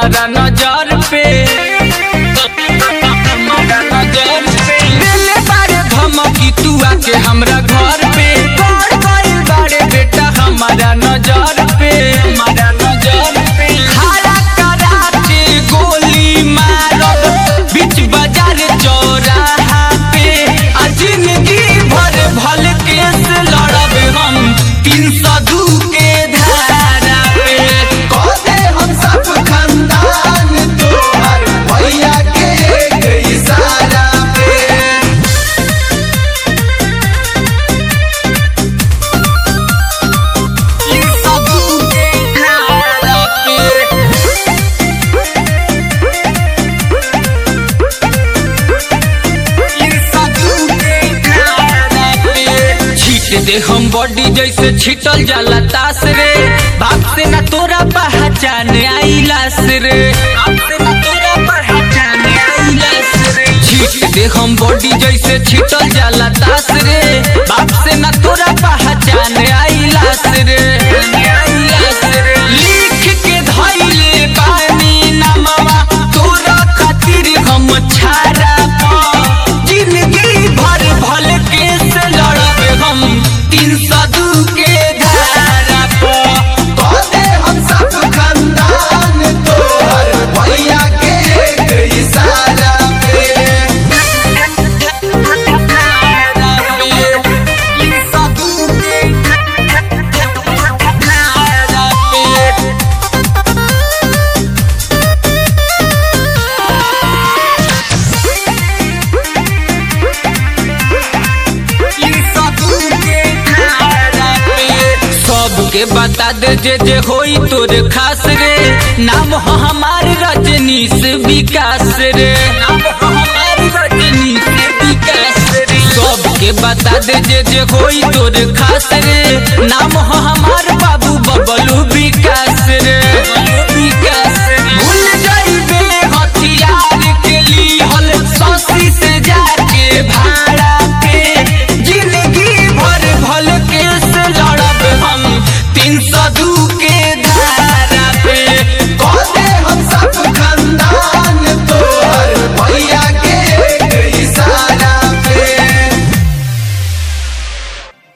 हमारा नजर पे हमारा नजर पे दिले बारे धमकी तू आके हमरा घर पे कर गइल बारे बेटा हमारा नजर पे हमारा नजर पे खड़ा करा के गोली मारब बीच बाजार चौराहा पे आ जिंदगी भर भल केस लड़ब हम तीन सौ दू के धारा पे कहते हम सब खानदान तोहर भैया के एक इशारा पे तीन सौ दू के धारा पे छीट दे हम बॉडी जैसे छिटल जाला तास रे बाप से ना तोरा पहचान आईलास रे बाप से ना तोरा पहचान आईलास रे छीट दे हम बॉडी जैसे छिटल जाला तास रे बाप से ना तोरा पहचान आईलास रे आईलास रे लिख के धइले पानी नमवा तोरा खातिर हम छाड़ा पा जिंदगी भर भल केस लड़ब हम तीन सौ दू के धारा पर कहते हम सब खानदान तोहर भैया के एक इशारा पे तीन सौ दू के धारा पे सबके बता दे जे जे होई तोरे खास रे नाम हो हमार रजनीश विकास रे नाम हो हमार रजनीश विकास रे सबके बता दे जे जे होई तोरे खास रे नाम हो हमार बाबू बबलू